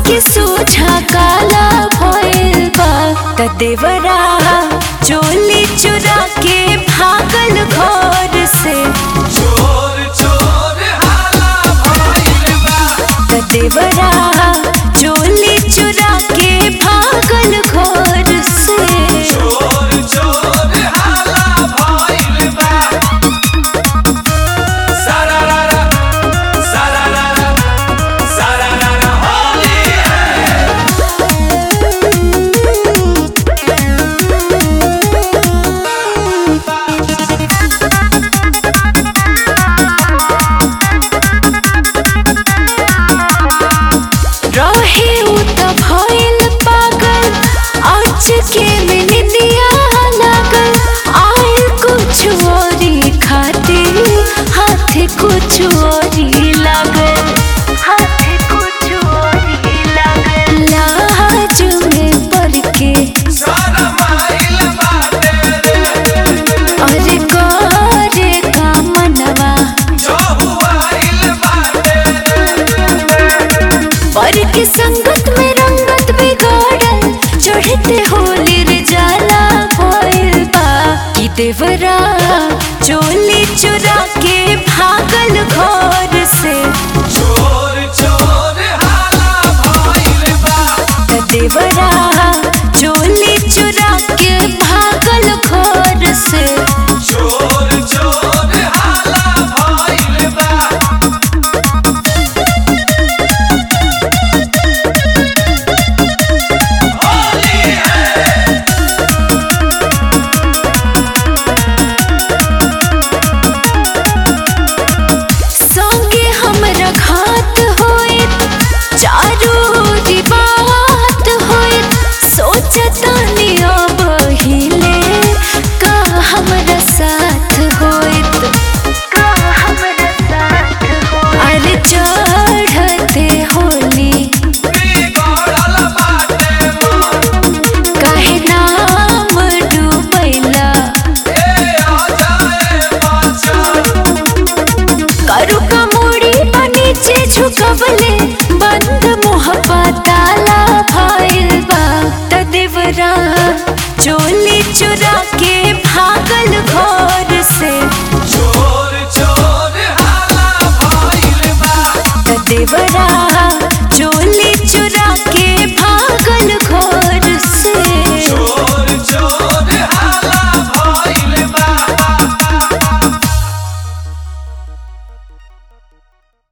के सोझा काला भइल बा त देवरा चोली चुरा के भागल घर से चोर चोर हाला भइल बा त देवरा चोली चुरा के भागल घर से चोर चोर हाला भइल बा सारारारा सारारारा सारारारा होली है रहे उ त भइल पागल आज के में निंदिया लागल आए कुछ औरी खाते हाथ कुछ औरी लागल हाथ कुछ औरी लागल लाज में पड़ के सारा माइल बाटे रे अरे करे का मनवा जो हुआइल बाटे पर के संगत में रंगत बिगाड़ल चढ़ते होली रे जाला भइल बा कि देवरा चोली चुरा के भागल घर से चोर चोर हाला भइल बा त देवरा चोली चुरा के भागल घर से चोर चोर हाला भइल बा होली है संगे हमरा घात होइत चारू ओरी बात होइत सोचतानी अब हिले का हमरा साथ होइत का हमरा साथ होइत अरे चढ़ते होली बिगड़ल बाटे मन काहे नाम डूबैला ए आ जाए पाछा करू का मुड़ी बा नीचे झुकवले बंद मोहब्बा ताला भइल बा त देवरा चोली चुरा के भागल घर